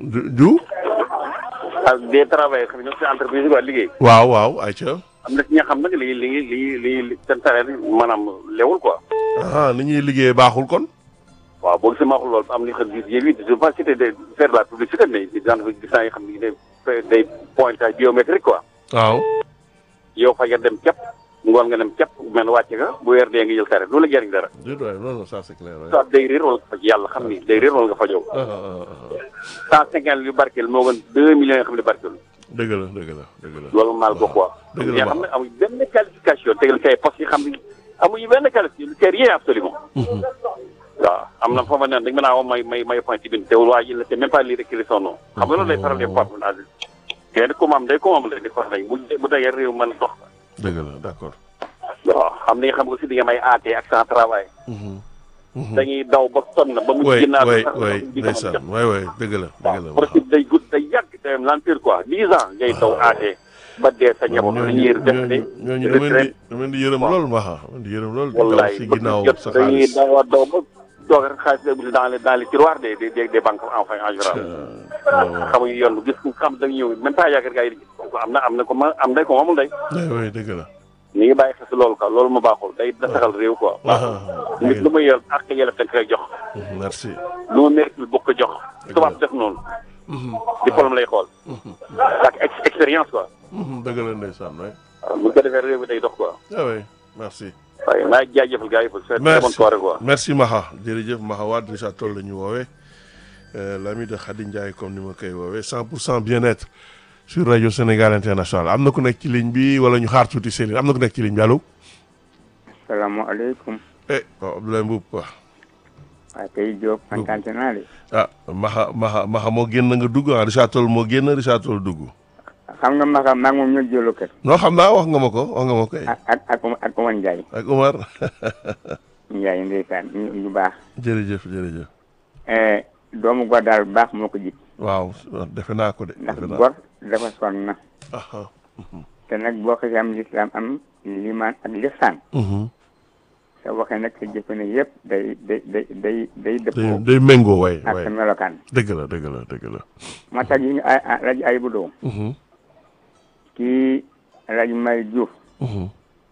du du ak des travailleurs xam ne ñoom si entreprise yi waa liggéey waaw waaw ayca am na ci ñi nga xam nag li li li li li seen salaire maanaam lewul quoi ah ni ñuy liggéey baaxul kon waaw boo gisee ma wax loolu am li xam gis yéen it je pense que de faire de la publicité mais genre gis naa yoo xam ne day day pointage biométrique quoi waaw yow fa nga dem képp ngoon nga dem képp mel wàcce nga bu weer dee nga jël salaire loolu la jëriñ dara déet waay non non ça c'est clair waay. soit day réer wala nga faj yàlla xam ni day réer wala nga fajoo ah ah ah ah. cent cinquante yu barkeel moo gën deux millions yoo xam ne barkeel dëgg la dëgg la dëgg la. loolu maal ko quoi dëgg la ñi nga xam ne amuñ benn qualification tegal kay poste yi xam ne amuñu benn qualification c'est rien absolument waaw am na foo ma ne dañ mën a woo may may may point ci bind te waa ji la c'est même pas lire écrire son nom xam nga loolu day faral di fàttali naa di kenn ku mu am day ku mu am lay di faral di bu bu dee réew mën a dox dëgg la d'accord. waaw xam ni nga xam nga aussi di nga may AT accent travail Mhm. Mhm. dañuy daw ba sonn ba mu way ginnaaw way sax way di ko mën a ndeysaan jot. way way dëgg la dëgg la. waaw procédure day gudd day yàgg day am l'empire quoi dix ans ngay daw AT ba dee sa njaboot la ñuy def de ñooñu dama leen di dama leen di yërëm lool ma xa dama leen di yërëm lool. di daw wallaay si ba ginnaaw jot sa dañuy xaalis. daw a daw ba toog rek xaalis bi dans les dans les tiroirs des des des des banques enfin en général waaw xamuñu yoon bu gis ku xam dañu ñëw même pas yaakaar gars yi di gis ko am na am na ko ma am day ko amul day way way dëgg la. ni ngi bàyyi xel si loolu quoi loolu ma baaxul day dasaxal réew quoi baaxul nit lu muy yor ak yelef dañ koy jox merci. lu ma mérite bokk ko jox tubaab def noonu diplôme lay xool ak ex- expérience quoi Mhm, dëgg la ndeysaan way. waaw bu ko defee réew mi day dox quoi ah way merci. waaye maa ngi jaajëfal gars yi pour c'est très bonne merci soirée quoi merci Maha jërëjëf Maha Wade Richard Toll la ñu woowee l'ami de Khady Ndiaye comme ni ma koy woowee 100 pour cent bien-être sur rajo Sénégal international am na ku nekk ci ligne bi wala ñu xaar tuuti Céline am na ku nekk ci ligne bi allo. salaamaaleykum eh waaw Abdoulaye Mbuub waaw. waa tey Diop kontaan naa de ah Maha Maha Maha moo génn nga dugg ah Richard Toll moo génn Richard Toll dugg. xam nga Maka maa ngi moom ñoo jëlu kër non xam naa wax nga ma ko wax nga ma ko eh. ak ak ak ak Oman Ndiaye ak Omar Ndiaye ndeysaan ñu ñu baax jërëjëf jërëjëf. Eh, doomu gor daal bu baax moo ko jik waaw defe naa ko de. ndax defe naa gor dafa sonn na ah te nag boo xasee am lislaam am limaan ak lixsaan sa waxee nag sa jëfe ne yëpp day day day day day day dëppoo day méngoo way ak way sa melokaan dëgg la dëgg la dëgg la. moo tax yi nga ay ay rajo ay bu doo Mhm, kii rajo May Diouf mhm,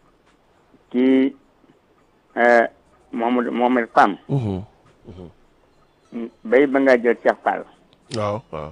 kii eh, Mohamed Mohamed Pam mhm. bay ba nga jël Cheikh Fall waaw waaw.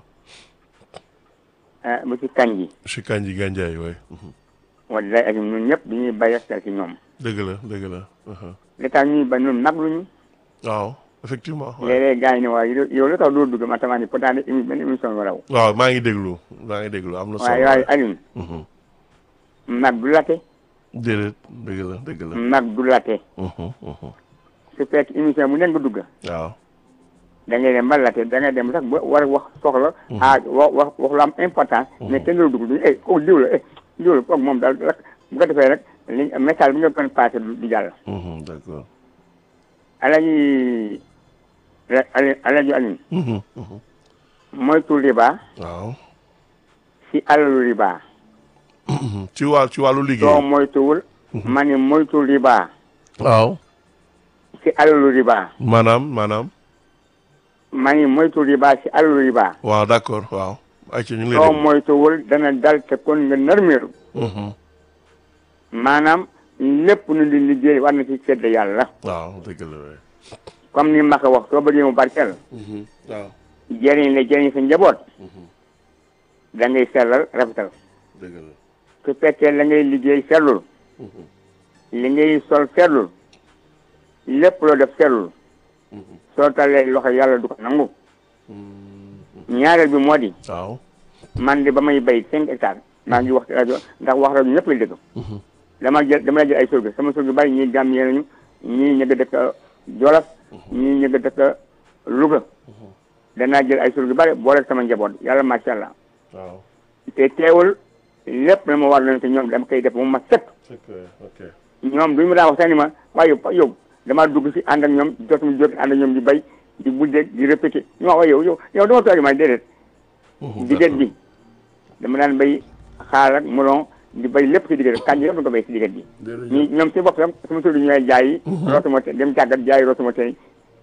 eh, bu ci kañ ji si Kanji Gandiaye way mhm. wallaay ak ñun ñëpp dañuy bàyyi xel ci ñoom dëgg la dëgg la. aha. li tax ñuy ba ñun nag luñu waaw effectivement. waay. léeg-léeg gars yi ne waaye yow yow lu tax doo dugg ma tamaa ni pourtant de émi benn émission nga raw waaw maa ngi déglu maa ngi déglu am na solo. waaye waaye Alioune Mhm. mag du late déedéet dëgg la dëgg la. mag du late Mhm, mhm. su fekk émission bu nekk nga dugg waaw. da ngay dem ba late da ngay dem sax ba war a wax soxla ah wax wax wax lu am importance mais kenn du dugg duñu eh kooku diw la eh diw la kooku moom daal rek bu ko defee rek li message bi nga kon passé du du jàll Mhm, d'accord. alaji alaji alaji Alioune Mhm, mhm. moytu riba waaw. si alalu riba Mhm. ci wàll ci wàllu soo liggéey. moytuwul ma ni moytu riba waaw. si alalu riba maanaam maanaam. ma ni moytu riba si alalu riba waaw d'accord waaw. ayca ñu ngi lay soo déglu. moytuwul dana dal te kon nga nërmeeru Mhm. maanaam lépp nu di liggéey war na ci sedd yàlla waaw dëgg la waay. comme ni ma ko wax soo bëggee mu barkeel Mhm. waaw jëriñ la jëriñ sa njaboot da ngay sellal rafetal dëgg la. su fekkee la ngay liggéey sellul li ngay sol sellul lépp loo def sellul soo talee loxo yàlla du ko nangu ñaareel bi moo di waaw. man de ba may bay cinq hectares maa ngi wax ci rajo ndax wax rajo ñëpp lay dégg dama jël dama jël ay surga sama surga bari ñii gàmm nañu ñii ñëgg dëkk Jolof ñii ñëgg dëkk Louga danaa jël ay surga bari boole sama njaboot yàlla macha allah waaw. te teewul lépp na ma war leen te ñoom dama koy def mu ma set ok ok. ñoom duñu ma daa wax sax ni ma waaye yow yow damaa dugg si ànd ak ñoom jotum jot ànd ak ñoom di bay di buddeeg di répété ñu wax waaye yow yow yow dama toog ma déedéet diggante bi dama daan bay xaal ak melon di bay lépp si diggante kànja yëpp da ko bay si diggante bi ñi ñoom si bopp sam sama solu ñooy jaay yi rootuma te dem càggat jaay rootuma tey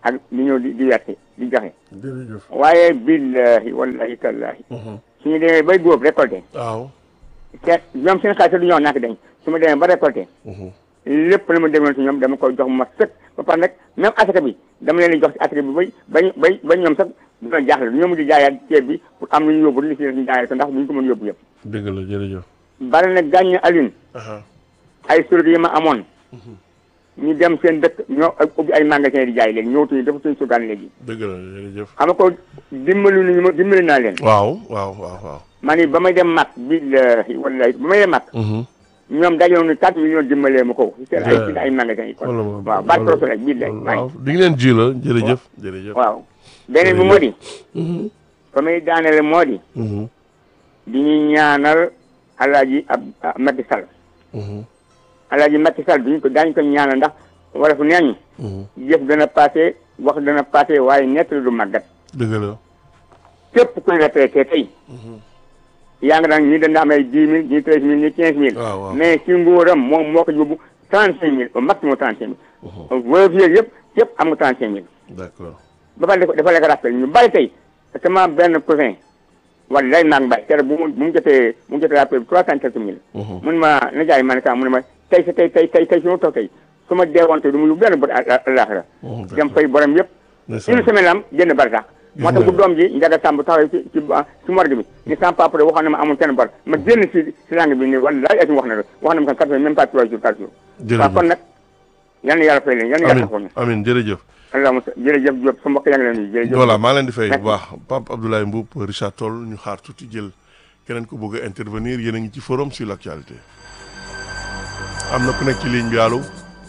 ak di ñëw di di werte di joxe jërëjëf. waaye billahi wallahi tallahi suñu demee bay góob récolté waaw. te ñoom seen xaalis du ñoo nak dañ su ma demee ba récolté lépp lu ma demoon si ñoom dama koy jox ma sëkk ba pare nag même asaka bi dama leen di jox si asaka bi bay bay bay ba ñoom sax dina jaaxle du ñoo mujj jaayaat ceeb bi pour am lu ñu yóbbu li si ñu jaayaat ko ndax duñ ko mën yóbbu yëpp dëgg la jërëjëf. bari na gàññ Alioune aha ay surga yi ma amoon ñu dem seen dëkk ñoo ubbi ay magasin di jaay léegi ñëwtuñu dafa suñ surgaan léegi dëgg la jërëjëf. xam nga ko dimbali nañu ma dimbali naa leen waaw waaw waaw waaw. ma ni ba may dem mag billahi wallahi ba may dem mag ñoom dajoon ni quatre millions dimbalee ma ko seen ay seen ay magasin yi kon wala ma waaw baat proso rek billahi waaw di ngi leen ji la jërëjëf. jërëjëf. waaw beneen bi moo di fa may daanele moo di Mhm. di ñu ñaanal alaaji ab ab Macky Sall Mhm. alaaji Macky Sall duñu ko daañu ko ñaanal ndax wala fu neeñ Mhm. jëf dana passé wax dana passé waaye nett du màggat dëgg la. képp kuy retraité tey yaa ngi daan ñii dañ am ay dix mille ñii treize mille ñii quinze mille waaw waaw. mais ci nguuram moom moo ko yóbbu trente cinq mille au maximum trente cinq mille veuve yeeg yëpp yëpp am nga trente cinq mille d'accord. ba pare dafa dafa lekk rappel ñu bari tey sama benn cousin wala lay naag mbay tere bu mu bu mu jotee bu mu jotee rappel bi trois cent quelques mille mun ma na jaay ma ne ka mu ne ma tey sa tey tey tey tey su ma toog tey su ma deewoon tey du mu yóbbu benn bët àllaaxira dem fay borom yëpp ndeysaan. une semaine am génn bar sax moo tax bu doom ji njaga sàmb taxaw ci ci ci morgue bi ni sama papa de waxoon na ma amul kenn bar ma génn si si langue bi ni wallaay ati wax na la wax na ma kan quatre même pas trois jours quatre jours waaw kon jërëjëf. nag yal na yàlla fay leen yal na yàlla taxaw amin ñu amin jërëjëf. allahumma jërëjëf Diop sa mbokk yaa ngi leen di jërëjëf voilà maa leen di fay bu Merci. baax Pape Abdoulaye Mboup Richard Toll ñu xaar tuuti jël keneen ko bëgg a intervenir yéen a ngi ci forum sur l'actualité am na ku nekk ci ligne bi allo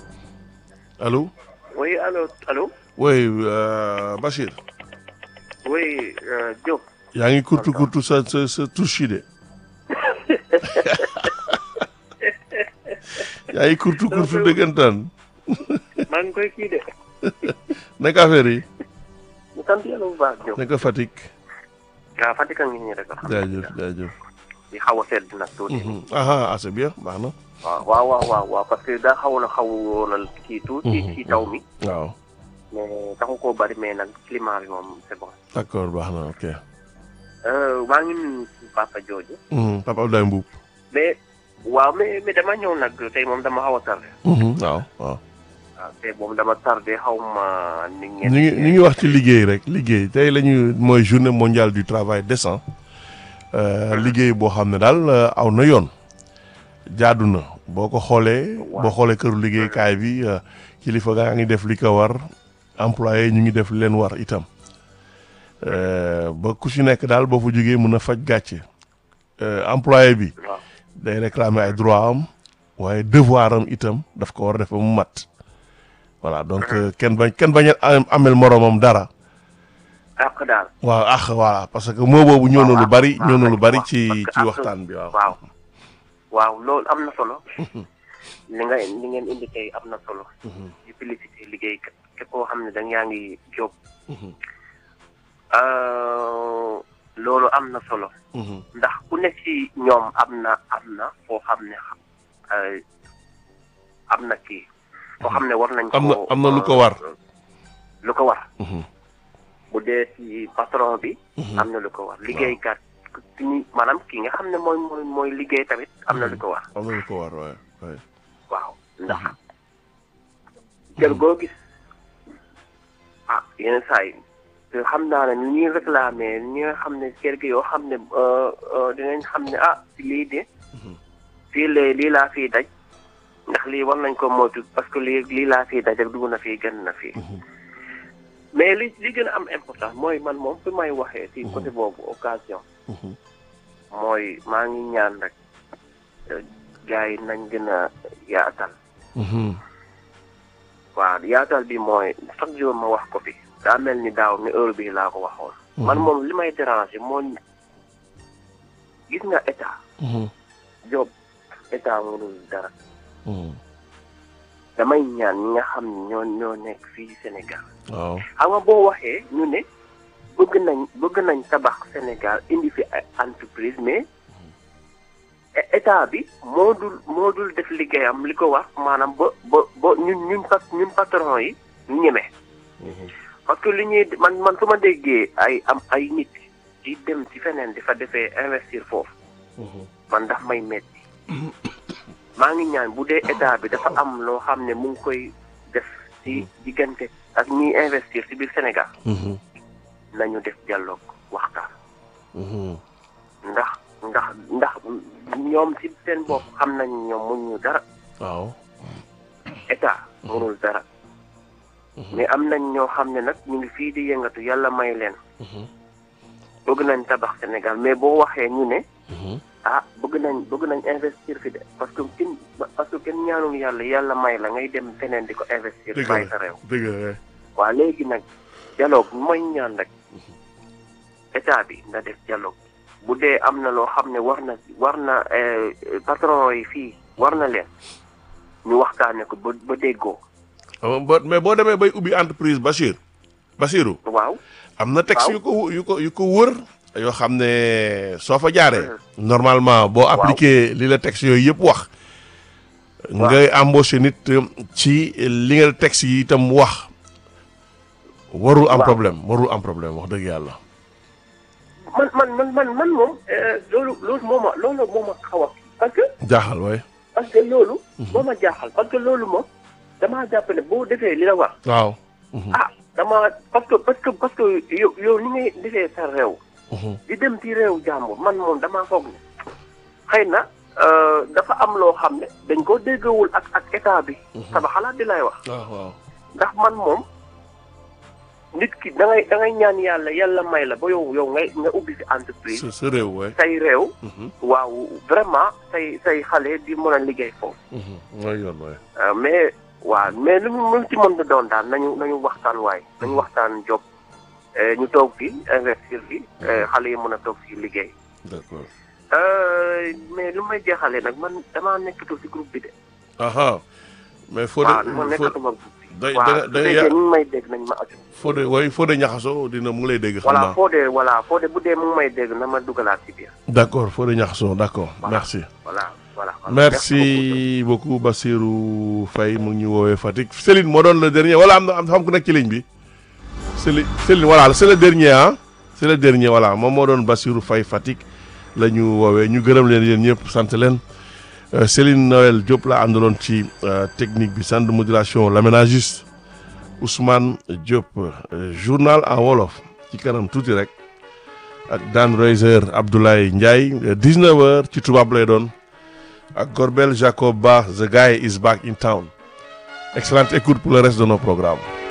allo Oui, allô, allô oui euh, Bachir Oui, euh, Diop. yaa ngi kurtu kurtu sa sa sa touche yi de yaa ngi kurtu kurtu dëggantaan maa ngi koy kii de. naka affaire yi ñu sant yàlla bu baax Diop. naka Fatick waaw Fatick a ngi nii rek. jaajëf jaajëf di xaw a sedd nag tuuti. Mhm. aha ah c'est bien baax na waaw waaw waaw waaw waaw parce que daa xawoon a xaw woonal kii tuuti. ci taw mi. waaw mais taxu koo bari mais nag climat bi moom c'est bon. d'accord baax na ok Euh, maa ngi nuyu papa jooju. Mhm. Pape Abdoulaye Mboup mais waaw mais mais dama ñëw nag tey moom dama xaw a tardé. Mhm. waaw waaw waaw tey moom dama tardé xaw ma ni ngeen. ñu ngi ñu ngi wax ci liggéey rek liggéey tey la ñu mooy journée mondiale du travail décent Euh, liggéey boo xam ne daal euh, aw na yoon jaadu na boo ko xoolee boo xoolee këru liggéeykaay bi euh, kilifa gaa ngi def li ko war employé ñu ngi def li leen war itam Euh, ba ku ci nekk daal boo fa jógee mën a faj gàcce Euh, employé bi waaw day réclamer ay droit am waaye devoir am itam daf ko war a def ba mu mat voilà donc euh, kenn bañ kenn bañ a am- amel moromam dara àq daal. waaw ah voilà parce que moo boobu ñëw na lu bari ñëw na lu bari ci parce que ci àq- waxtaan bi waaw. waaw waaw loolu am na solo. li nga li ngeen indi tey am na solo. di félicité liggéey képp koo xam ne da yaa ngi jóg. Euh, loolu am na solo. Mhm. ndax ku nekk ci ñoom am na am na foo xam ne euh, am na kii. foo xam ne war nañ ko am na am na lu ko war. lu ko war. Mhm. bu dee ci patron bi. am na lu ko war liggéeykat ki ñi maanaam ki nga xam ne mooy mooy mooy liggéey tamit am na lu ko war. am na lu ko war waaye waaye. waaw ndax kër goo gis ah yenn saa yi te xam naa ne ni ñuy réclamer ñi nga xam ne kër gi yoo xam ne dinañ xam ne ah lii de fii lee lii laa fii daj ndax lii war nañ ko moytu parce que lii lii laa fii daj ak dugg na fii gën na fii mais li li gën a am important mooy man moom fi may waxee ci côté boobu occasion mooy maa ngi ñaan rek gars yi nañ gën a yaatal Mhm. waaw yaatal bi mooy chaque jour ma wax ko fi daa mel ni daaw ni heure bi laa ko waxoon man moom li may déranger mooy gis nga état Mhm. job état mënul dara Mhm. damay ñaan ñi nga xam ne ñoo ñoo nekk fii Sénégal waaw. xam nga boo waxee ñu ne bëgg nañ bëgg nañ tabax Sénégal indi fi ay entreprise mais é- état bi moo dul moo dul def liggéeyam li ko wax maanaam ba ba ba ñun ñun pat ñun patron yi ñu ñeme parce que li ñuy man man su ma déggee ay am ay nit di dem ci feneen di fa defee investir foofu man daf may metti maa ngi ñaan bu dee état bi dafa am loo xam ne mu ngi koy def ci diggante ak ñiy investir ci biir Sénégal nañu def dialogue waxtaan ndax ndax ndax ñoom ci seen bopp xam nañ ñoom mun ñu dara waaw état mënul dara mais am nañ ñoo xam ne nag ñu ngi fii di yëngatu yàlla may leen bëgg nañ tabax Sénégal mais boo waxee ñu ne ah bëgg nañ bëgg nañ investir fi de parce que kenn parce que kenn ñaanul yàlla yàlla may la ngay dem feneen di ko investir dëgg bàyyi sa la réew dëgg la waa léegi nag dialogue mooy ñaan rek état bi na def dialogue bu dee am na loo xam ne war na war na eh, patron yi fii war na leen ñu waxtaane ko ba ba déggoo Ah, ba- mais boo demee bay ubbi entreprise Bachir Bachiru waaw am na texte Waaw. yu ko yu ko yu ko wër yoo xam ne soo fa jaaree normalement boo appliqué li la texte yooyu yëpp wax ngay embauché nit euh, ci li nga texte yi itam wax warul am Waaw. problème warul am problème wax dëgg yàlla man man man man man moom eh, loolu loolu moo ma loolu moo ma xaw a parce que jaaxal waay parce que loolu moo ma jaaxal parce que loolu moom damaa jàpp ne boo defee li la war waaw ah dama parce que parce que parce que yow yow ni ngay defee sa réew di dem ci réew jàmbur man moom damaa foog ne xëy na euh, dafa am loo xam ne dañ ko déggawul ak ak état bi sama xalaat di lay wax waaw waaw ndax man moom nit ki da ngay da ngay ñaan yàlla yàlla may la ba yow yow ngay nga ubbi si entreprise sa sa réew waay say réew waaw vraiment say say xale di mën a liggéey foofu mooy yoon waay Euh, mais waaw mais lu mu lu ci mën di doon daal nañu nañu waxtaan waay nañu waxtaan job euh, ñu toog fi investir fi euh, xale yi mën a toog fi liggéey d'accord Euh, mais lu may jeexalee nag man damaa nekkatu si groupe bi de. aha mais Fodé waaw man nekkatuma groupe bi. da waaw da su da fekkee ñu ngi may dégg nañ ma aju. Fodé way Fodé ñaxaso dina mu ngi lay dégg xam voilà naa foo dee voilà foo dee bu dee mu ngi may dégg na ma dugalaat ci biir. d'accord Fodé ñaxaso d'accord Voilà. merci voilà voilà. merci beaucoup Bassirou Faye mu ngi ñu woowee Fatick Céline moo doon le dernier wala am na am xam ku nekk ci ligne bi Céline Céline voilà c'est le dernier ah c'est le dernier voilà moom moo doon Bassirou Faye Fatick la ñu woowee ñu gërëm leen yéen ñëpp sant leen Euh, Céline Noël Diop la àndaloon ci euh, technique bi centre de modulation l'aménagiste Ousmane Diop euh, journal en wolof ci kanam tuuti rek ak Dan Reiser Abdoulaye Ndiaye 19h ci tubaab lay doon ak Gorbel Jacob Ba the guy is back in town excellente écoute pour le reste de nos programmes